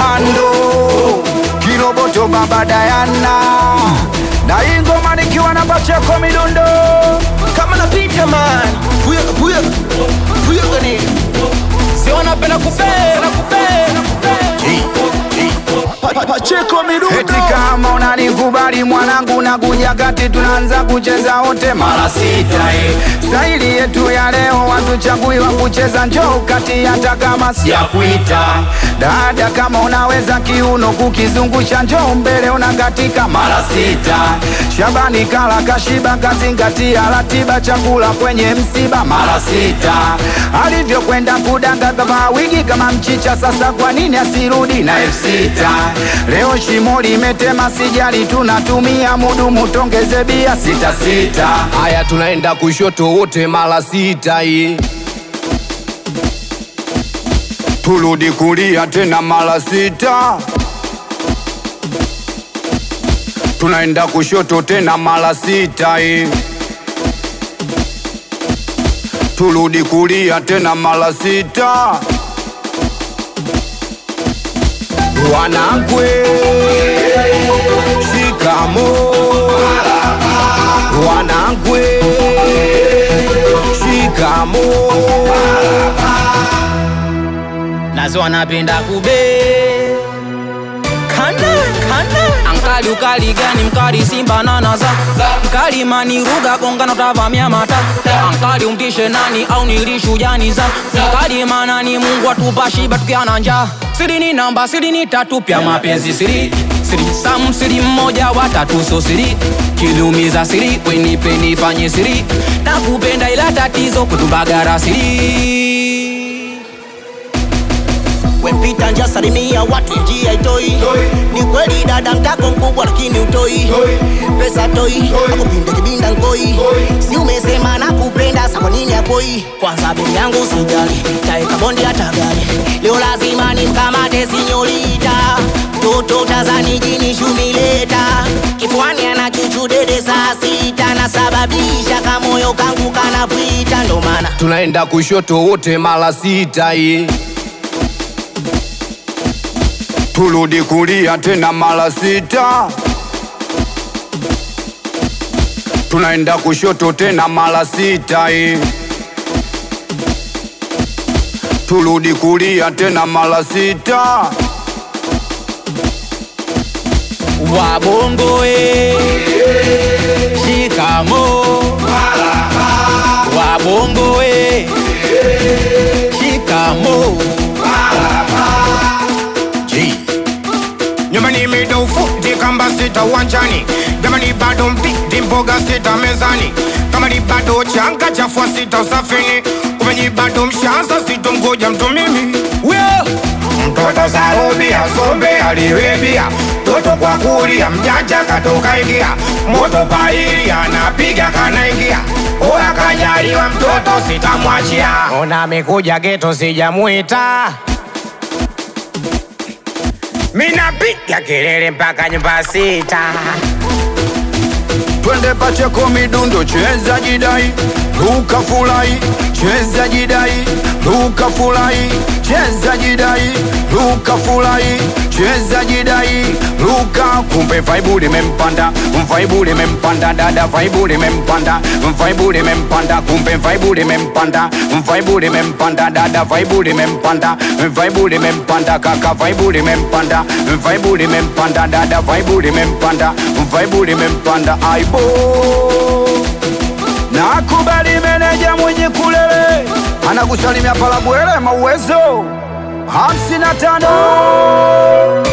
komando kiroboto baba dayana na hii ngoma nikiwa na bacheko midundo kama napita man huyo huyo huyo gani si wanapenda kupenda kupenda Pa- pa- Pacheko midundo eti kama unanikubali mwanangu na kuja kati tunaanza kucheza wote mara sita eh. staili yetu ya leo watuchagui wa kucheza njoo kati hata kama si ya kuita dada kama unaweza kiuno kukizungusha njoo mbele unakatika mara sita shabani kala kashiba kazingatia ratiba chakula kwenye msiba mara sita alivyokwenda kudanga kama wigi kama mchicha sasa kwa nini asirudi na elfu sita leo shimo limetema sijali tunatumia mudumu tongeze bia sita sita haya tunaenda kushoto wote mara sita hii turudi kulia tena mara sita tunaenda kushoto tena mara sita hii turudi kulia tena mara sita wanakwe shikamo wanakwe shikamo nazo wanapenda kube kana kana ankali ukali gani mkali simba nanaza mkali maniruga gongano tavamia mata ankali umtishe nani au nilishujani za mkali manani mungu atupa shiba tukiana njaa siri ni namba siri ni tatu pya mapenzi siri siri sam siri mmoja watatu so siri kilumiza siri wenipe nifanye siri nakupenda ila tatizo kutubagara siri wempita nja salimia watu njia itoi ni kweli dada mtako mkubwa lakini utoi pesa toi akupinde kibinda nkoi si umesema na kupenda sa kwa nini akoi kwanza bei yangu sijali taeka bondi hata gari leo lazima nimkamate sinyolita mtoto tazani jini shumileta kifuani ana chuchu dede saa sita nasababisha kamoyo kangu kanapwita ndo maana tunaenda kushoto wote mara sita hii turudi kulia tena mara sita tunaenda kushoto tena mara sita hii turudi kulia tena mara sita wabongo e shikamo wabongo e shikamo nyumbani mida ufuti kamba sita uwanjani jamani bado mpiti mboga sita mezani kama ni bado changa chafua sita usafini kumenyi bado mshanza sitomgoja mtu mimi mtoto sarubia sombe aliwebia toto kwa kulia mjanja katoka ingia moto paili anapiga kanaingia oya kajaliwa mtoto sitamwachia ona amekuja geto sijamwita minapiga kelele mpaka nyumba sita twende pacheko midundo cheza jidai luka fulai cheza jidai luka fulai cheza jidai luka fulai cheza jidai luka kumbe vaibu limempanda vaibu limempanda dada vaibu limempanda vaibu limempanda kumbe vaibu limempanda vaibu limempanda dada vaibu limempanda vaibu limempanda kaka vaibu limempanda vaibu limempanda dada vaibu limempanda vaibu limempanda aibo nakubali meneja mwenye kulele anakusalimia palabwele mauwezo hamsini na tano